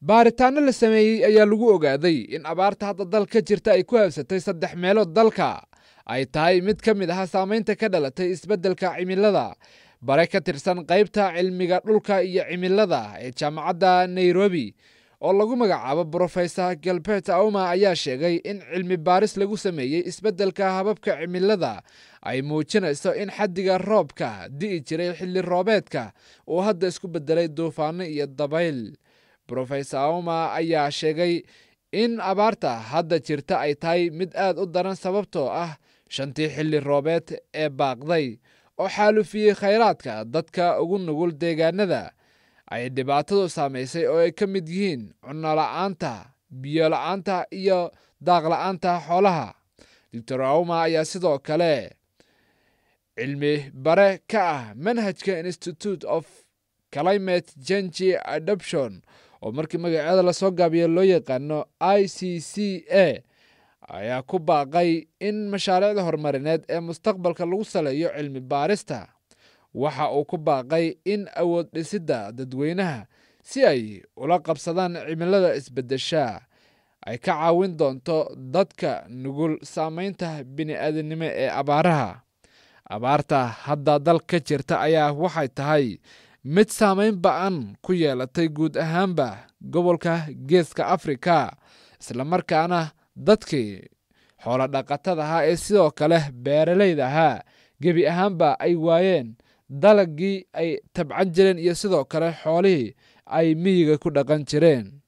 baaritaano la sameeyey ayaa lagu ogaaday in abaarta hadda dalka jirta ay ku habsatay saddex meelood dalka ay tahay mid ka mid ah saamaynta ka dhalatay isbeddelka cimilada bare ka tirsan qaybta cilmiga dhulka iyo cimilada ee jaamacadda nairobi oo lagu magacaabo brofesor galbert auma ayaa sheegay in cilmi baaris lagu sameeyey isbeddelka hababka cimilada ay muujinayso in xaddiga roobka di'i jiray xilli roobeedka uu hadda isku beddelay duufaano iyo dabayl brofesor auma ayaa sheegay in abaarta hadda jirta ay tahay mid aad u daran sababtoo ah shantii xilli roobeed ee baaqday oo xaalufiyey khayraadka dadka ugu nugul deegaanada ay dhibaatadu saamaysay oo ay ka mid yihiin cunno la'aanta biyo la'aanta iyo daaq la'aanta xoolaha doctor auma ayaa sidoo kale cilmi bare ka ah manhajka institute of climate change adoption oo markii magaceeda lasoo gaabiyo loo yaqaano i c c a ayaa ku baaqay in mashaariicda horumarineed ee mustaqbalka lagu saleeyo cilmi baarista waxa uu ku baaqay in awood dhisidda dadweynaha si ay ula qabsadaan cimilada isbeddesha ay ka caawin doonto dadka nugul saamaynta bini'aadanimo ee abaaraha abaarta hadda dal ka jirta ayaa waxay tahay mid saamayn ba-an ku yeelatay guud ahaanba gobolka geeska afrika islamarkaana dadkii xoolo dhaqatada ahaa ee sidoo kale beeralayda ahaa gebi ahaanba ay waayeen dalagii ay tabcan jireen iyo sidoo kale xoolihii ay miyiga ku dhaqan jireen